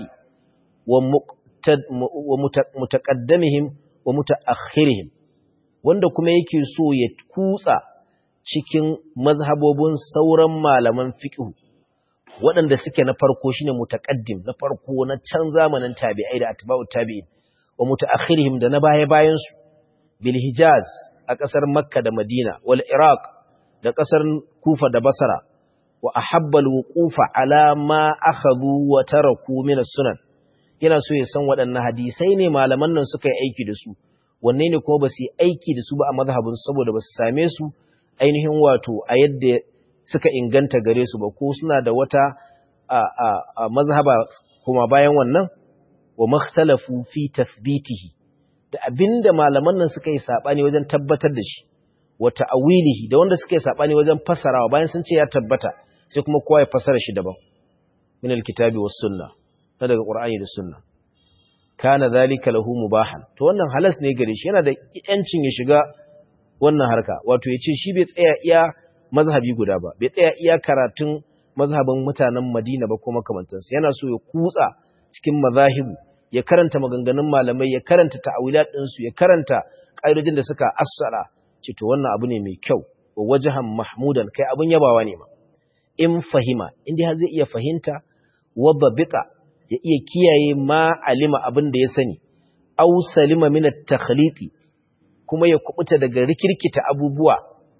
ومتقدمهم ومتأخرهم wanda kuma yake so ya kutsa cikin mazhabobin sauran malaman fiqh waɗanda suke na farko shine mutaqaddim na farko na can zamanin tabi'ai da atba'ut tabi'in wa mutaakhirihim da na baya bayan su bil hijaz a ƙasar makka da madina wal iraq da ƙasar kufa da basra wa ahabbal wuqufa ala ma akhadhu wa taraku min as-sunan yana so ya san waɗannan hadisai ne malaman nan suka yi aiki da su wanne ne kuma ba su yi aiki da su ba a mazhabin saboda ba su same su ainihin wato a yadda suka inganta gare su ba ko suna da wata a, a, a mazhaba kuma bayan wannan wa makhtalafu fi tathbitihi da abinda malaman nan suka yi sabani wajen tabbatar da shi wa ta'wilihi da wanda suka yi sabani wajen fasarawa bayan sun ce ya tabbata sai kuma kowa ya fasara shi daban min alkitabi was sunna na daga qur'ani da sunna kana zalika lahu mubahan to wannan halas ne gare shi yana da yancin ya shiga wannan harka wato yace shi bai tsaya iya mazhabi guda ba bai tsaya iya karatun mazhabin mutanen Madina ba ko makamantansa yana so ya kutsa cikin mazahibu ya karanta maganganun malamai ya karanta ta'awilat ɗinsu ya karanta ƙa'idojin da suka assara ce to wannan abu ne mai kyau wa wajahan mahmudan kai abin yabawa ne ma in fahima inda har zai iya fahimta wa babita ya iya kiyaye ma alima abin da ya sani aw salima min at-takhliti kuma ya kubuta daga rikirkita abubuwa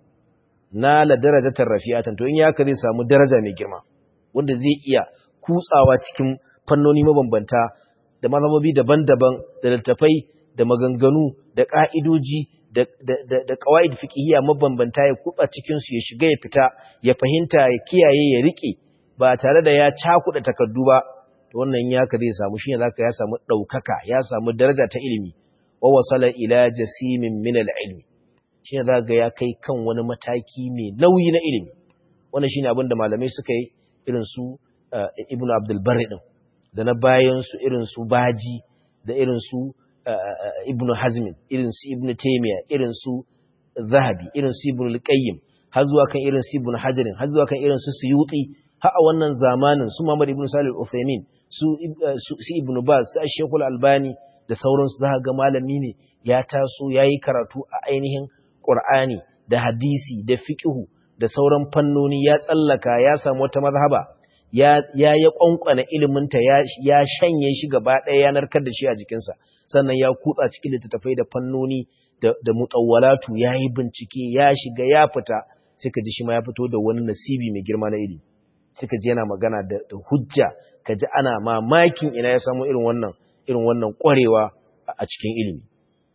na la darajatar rafi'atan to in ya ka zai samu daraja mai girma wanda zai iya kutsawa cikin fannoni mabambanta da mazhabobi daban-daban da littafai da maganganu da ka'idoji da da qawaid fiqhiyya mabambanta ya kutsa cikin su ya shiga ya fita ya fahimta ya kiyaye ya rike ba tare da ya cakuda takardu ba to wannan ya ka zai samu shine zaka ya samu daukaka ya samu daraja ta ilimi wa wasala ila jasimin min al-ilmi shi ne za ya kai kan wani mataki mai nauyi na ilimi wannan shi ne abin da malamai suka yi irin su ibn abdulbari ɗin da na bayansu irin su baji da irin su ibn hazmin irin su ibn taimiyya irin su zahabi irin su ibn al har zuwa kan irin su ibn hajarin har zuwa kan irin su suyuti har a wannan zamanin su Muhammad ibn Salih al-Uthaymeen su su ibn Baz su Sheikh al-Albani da sauransu za ga malami ne ya taso yayi karatu a ainihin Qur'ani da hadisi da fiqhu da sauran fannoni ya tsallaka ya samu wata mazhaba ya ya ya kwankwana ilimin ta ya ya shanye shi gaba ɗaya ya narkar da shi a jikinsa sannan ya kutsa cikin littattafai da fannoni da da mutawwalatu yayi bincike ya shiga ya fita suka ji shi ma ya fito da wani nasibi mai girma na ilimi suka ji yana magana da, da hujja ka ji ana mamakin ina ya samu irin wannan irin wannan ƙwarewa a cikin ilimi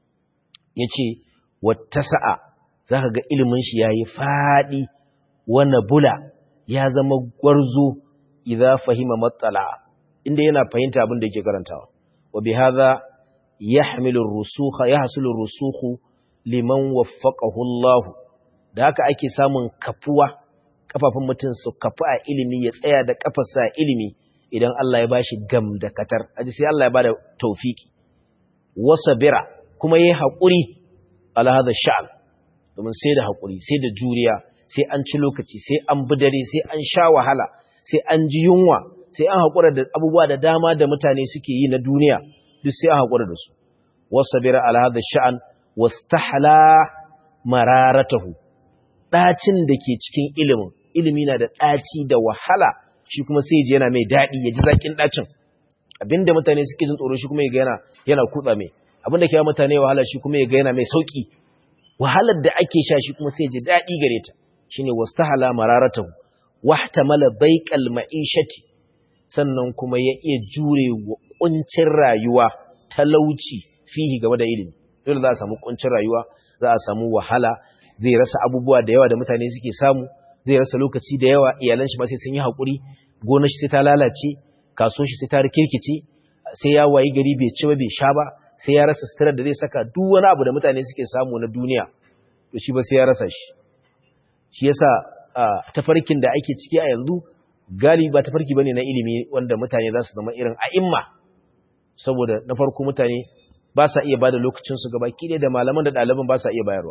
yace wattasa'a zaka ga ilimin shi yayi fadi wana bula ya zama gwarzo idza fahima matsala inda yana fahimta abin da yake karantawa wa bihadha yahmilu ar-rusukha yahsulu ar-rusukhu liman waffaqahu Allah da haka ake samun kafuwa kafafun mutum su kafu a ilimi ya tsaya da kafarsa a ilimi idan Allah ya bashi gam da katar aji sai Allah ya bada tawfiki wasabira kuma yayi hakuri ala hada sha'an domin sai da hakuri sai da juriya sai an ci lokaci sai an dare, sai an sha wahala sai an ji yunwa sai an hakura da abubuwa da dama da mutane suke yi na duniya duk sai an hakura da su wasabira ala hada sha'an wastahla mararatahu ɗacin da ke cikin ilimin ilimi na da ɗaci da wahala shi kuma sai ji yana mai daɗi ya ji zaƙin ɗacin abinda mutane suke jin tsoro shi kuma ya ga yana yana kutsa mai abinda ke mutane wahala shi kuma ya ga yana mai sauƙi wahalar da ake sha shi kuma sai ji daɗi gare ta shine wastahala mararatahu wahtamala baiqal ma'ishati sannan kuma ya iya jure wa kuncin rayuwa talauci fihi game da ilimi dole za a samu kuncin rayuwa za a samu wahala zai rasa abubuwa da yawa da mutane suke samu zai rasa lokaci da yawa iyalan shi ma sai sun yi haƙuri gonar shi sai ta lalace kaso shi sai ta rikirkice sai ya wayi gari bai ci ba bai sha ba sai ya rasa suturar da zai saka duk wani abu da mutane suke samu na duniya to shi ba sai ya rasa shi shi yasa tafarkin da ake ciki a yanzu galibi ba tafarki bane na ilimi wanda mutane za su zama irin a'imma saboda na farko mutane ba sa iya bada lokacin su gaba ki da malaman da ɗaliban ba sa iya bayarwa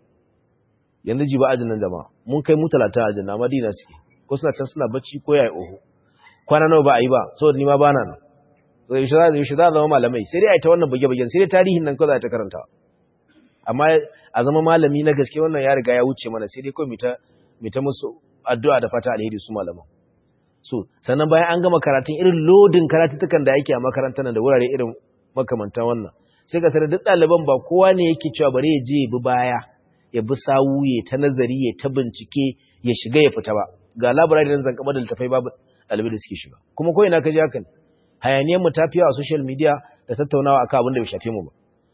yanzu ji ba ajin nan jama'a mun kai mu talata ajin na madina suke ko suna can suna bacci ko yayi oho kwana nawa ba a yi ba saboda ni ma bana nan so yaushe za yaushe za zama malamai sai dai a yi ta wannan bage-bagen sai dai tarihin nan kawai za ta karanta amma a zama malami na gaske wannan ya riga ya wuce mana sai dai kawai mu ta musu addu'a da fata alheri su malaman so sannan bayan an gama karatun irin lodin karatuttukan da yake a makarantar nan da wurare irin makamantan wannan sai ka tare duk ɗaliban ba kowa ne yake cewa bari ya je ya bi baya ya bi sawu ya ta nazari ya ta bincike ya shiga ya fita ba ga labarai da zan kama da littafai babu ɗalibai da suke shiga kuma ko ina ka ji haka ne hayaniyar mu ta fiya a social media da tattaunawa akan abin da bai shafe mu ba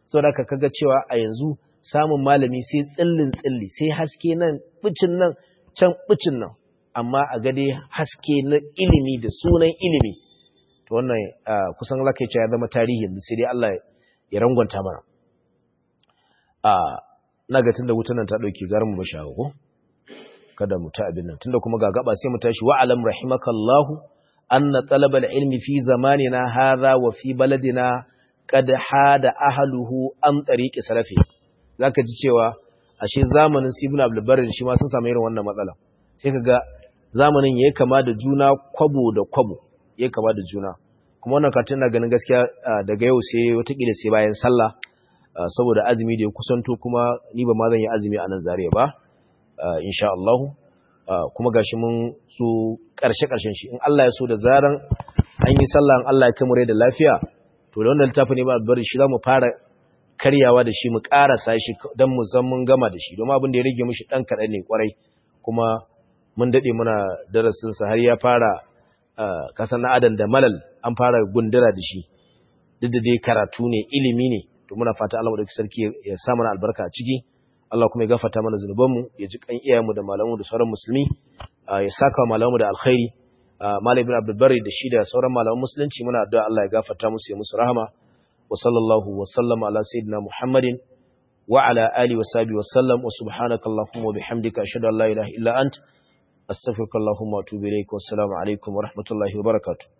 saboda ka kaga cewa a yanzu samun malami sai tsillin tsilli sai haske nan bicin nan can bicin nan amma a gade haske na ilimi da sunan ilimi to wannan kusan laka ya zama tarihi yanzu sai dai Allah ya rangwanta mana a na ga tunda wutan nan ta dauke garin mu ba shago ko kada mu ta abin nan tunda kuma ga gaba sai mu tashi wa alam rahimakallahu anna talabal ilmi fi zamanina hadha wa fi baladina qad hada ahluhu an tariqi salafi zaka ji cewa ashe zamanin Ibn Abdul Barr shi ma sun samu irin wannan matsala sai kaga zamanin yayi kama da juna kwabo da kwabo yayi kama da juna kuma wannan katin na ganin gaskiya daga yau sai watakila sai bayan sallah saboda azumi da ya kusanto kuma ni ba ma zan yi azumi a nan zariya ba insha Allah kuma gashi mun so karshe karshen shi in Allah ya so da zaran an yi sallah in Allah ya kai mu rai da lafiya to da wannan littafin ne ba bari shi zamu fara karyawa da shi mu karasa shi dan mu san mun gama da shi domin abin da ya rage mishi dan kadan ne kwarai kuma mun dade muna darasin sa har ya fara kasan na adan da malal an fara gundura da shi duk da dai karatu ne ilimi ne to muna fata Allah madaukakin sarki ya sa mana albarka a ciki Allah kuma ya gafarta mana zunubanmu ya ji kan iyayenmu da malamanmu da sauran musulmi ya saka malamanmu da alkhairi Malam Ibn Abdul Bari da shi da sauran malaman musulunci muna addu'a Allah ya gafarta musu ya musu rahama wa sallallahu wa sallama ala sayyidina Muhammadin wa ala alihi wa sahbihi wa sallam wa subhanaka allahumma wa bihamdika ashhadu an la ilaha illa ant astaghfiruka allahumma wa atubu ilaik wa assalamu alaikum wa rahmatullahi wa barakatuh